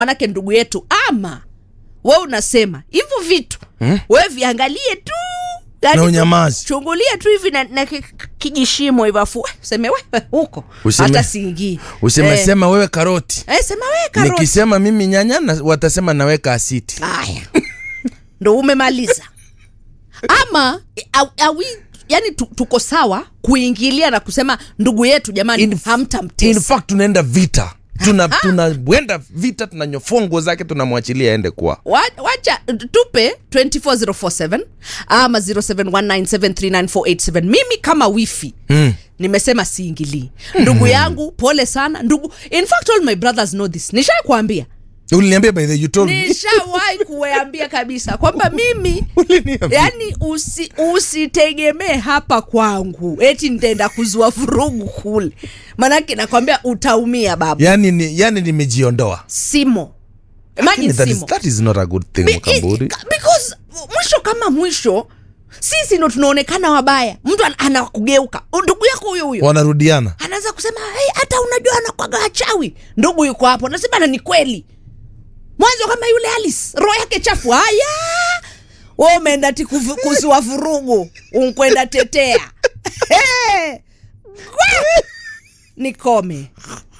manake ndugu yetu ama we unasema hivyo vitu Hmm? we viangalie tu Yaani Na tu- unyamazi. chungulia tu hivi na, na ki- kijishimo hivo afu eh, useme wewe huko Useme- hata siingii usemesema wewe karoti eh, sema wewe karoti nikisema mimi nyanya na, watasema naweka asiti haya ndo umemaliza ama au, au, yani tu, tuko sawa kuingilia na kusema ndugu yetu jamani In- in hamtamtesa fact tunaenda vita tuna tunaenda vita tunanyofoa nguo zake tunamwachilia aende kwa Wa- wacha tupe 24047 ama 0719739487 mimi kama wifi mm. nimesema siingilii ndugu yangu pole sana ndugu in fact all my brothers know this nishakwambia uliniambia by the you told me nishawahi kuwaambia kabisa kwamba mimi Uliniambia. yani usi, usitegemee hapa kwangu eti nitaenda kuzua vurugu kule manake nakwambia utaumia baba yani ni, yani nimejiondoa simo Lakini imagine that is, simo that is not a good thing Be- mkamburi it- because mwisho kama mwisho sisi ndo tunaonekana wabaya mtu an- anakugeuka ndugu yako huyo huyo wanarudiana anaanza kusema hey, hata unajua anakwaga wachawi ndugu yuko hapo nasema na ni kweli mwanzo kama yule Alice roho yake chafu haya we umeenda ti kuvu- kuzua vurugu unkwenda tetea Hey! Gwa! nikome